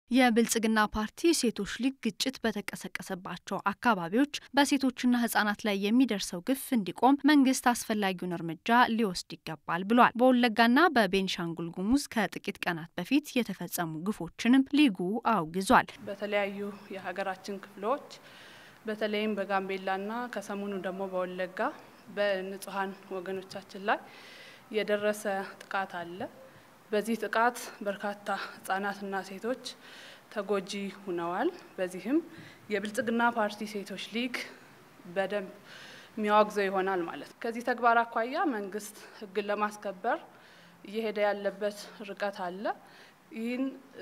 የብልጽግና ፓርቲ ሴቶች ሊግ ግጭት በተቀሰቀሰባቸው አካባቢዎች በሴቶችና ህጻናት ላይ የሚደርሰው ግፍ እንዲቆም መንግስት አስፈላጊውን እርምጃ ሊወስድ ይገባል ብሏል። በወለጋና በቤንሻንጉል ጉሙዝ ከጥቂት ቀናት በፊት የተፈጸሙ ግፎችንም ሊጉ አውግዟል። በተለያዩ የሀገራችን ክፍሎች በተለይም በጋምቤላና ከሰሞኑ ደግሞ በወለጋ በንጹሀን ወገኖቻችን ላይ የደረሰ ጥቃት አለ። በዚህ ጥቃት በርካታ ህጻናትና ሴቶች ተጎጂ ሆነዋል። በዚህም የብልጽግና ፓርቲ ሴቶች ሊግ በደንብ የሚያወግዘው ይሆናል ማለት ነው። ከዚህ ተግባር አኳያ መንግስት ህግን ለማስከበር እየሄደ ያለበት ርቀት አለ። ይህን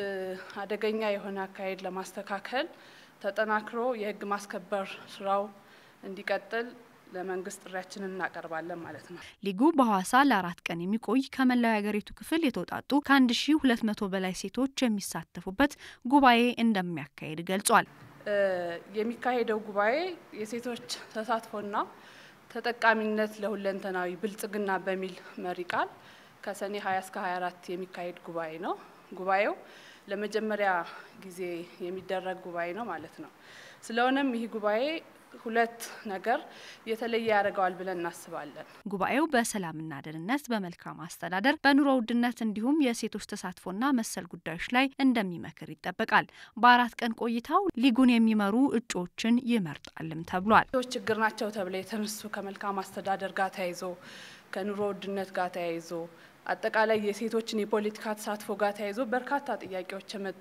አደገኛ የሆነ አካሄድ ለማስተካከል ተጠናክሮ የህግ ማስከበር ስራው እንዲቀጥል ለመንግስት ጥሪያችንን እናቀርባለን ማለት ነው። ሊጉ በሐዋሳ ለአራት ቀን የሚቆይ ከመላው የሀገሪቱ ክፍል የተውጣጡ ከአንድ ሺ ሁለት መቶ በላይ ሴቶች የሚሳተፉበት ጉባኤ እንደሚያካሄድ ገልጿል። የሚካሄደው ጉባኤ የሴቶች ተሳትፎና ተጠቃሚነት ለሁለንተናዊ ብልጽግና በሚል መሪ ቃል ከሰኔ 20 እስከ 24 የሚካሄድ ጉባኤ ነው። ጉባኤው ለመጀመሪያ ጊዜ የሚደረግ ጉባኤ ነው ማለት ነው። ስለሆነም ይህ ጉባኤ ሁለት ነገር የተለየ ያደርገዋል ብለን እናስባለን። ጉባኤው በሰላምና ደህንነት፣ በመልካም አስተዳደር፣ በኑሮ ውድነት እንዲሁም የሴቶች ተሳትፎና መሰል ጉዳዮች ላይ እንደሚመክር ይጠበቃል። በአራት ቀን ቆይታው ሊጉን የሚመሩ እጩዎችን ይመርጣልም ተብሏል። ሴቶች ችግር ናቸው ተብለው የተነሱ ከመልካም አስተዳደር ጋር ተያይዞ ከኑሮ ውድነት ጋር ተያይዞ አጠቃላይ የሴቶችን የፖለቲካ ተሳትፎ ጋር ተያይዞ በርካታ ጥያቄዎች የመጡ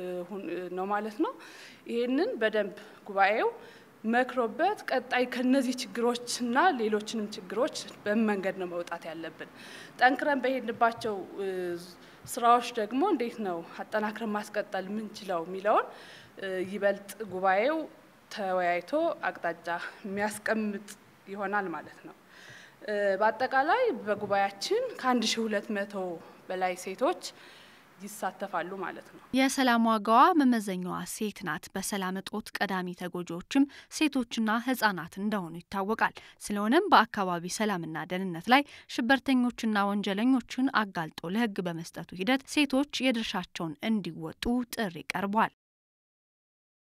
ነው ማለት ነው። ይህንን በደንብ ጉባኤው መክሮበት ቀጣይ ከነዚህ ችግሮችና ሌሎችንም ችግሮች በምን መንገድ ነው መውጣት ያለብን፣ ጠንክረን በሄድንባቸው ስራዎች ደግሞ እንዴት ነው አጠናክረን ማስቀጠል ምንችለው የሚለውን ይበልጥ ጉባኤው ተወያይቶ አቅጣጫ የሚያስቀምጥ ይሆናል ማለት ነው። በአጠቃላይ በጉባኤያችን ከአንድ ሺ ሁለት መቶ በላይ ሴቶች ይሳተፋሉ ማለት ነው። የሰላም ዋጋዋ መመዘኛዋ ሴት ናት። በሰላም እጦት ቀዳሚ ተጎጂዎችም ሴቶችና ህጻናት እንደሆኑ ይታወቃል። ስለሆነም በአካባቢ ሰላምና ደህንነት ላይ ሽብርተኞችና ወንጀለኞችን አጋልጦ ለህግ በመስጠቱ ሂደት ሴቶች የድርሻቸውን እንዲወጡ ጥሪ ቀርቧል።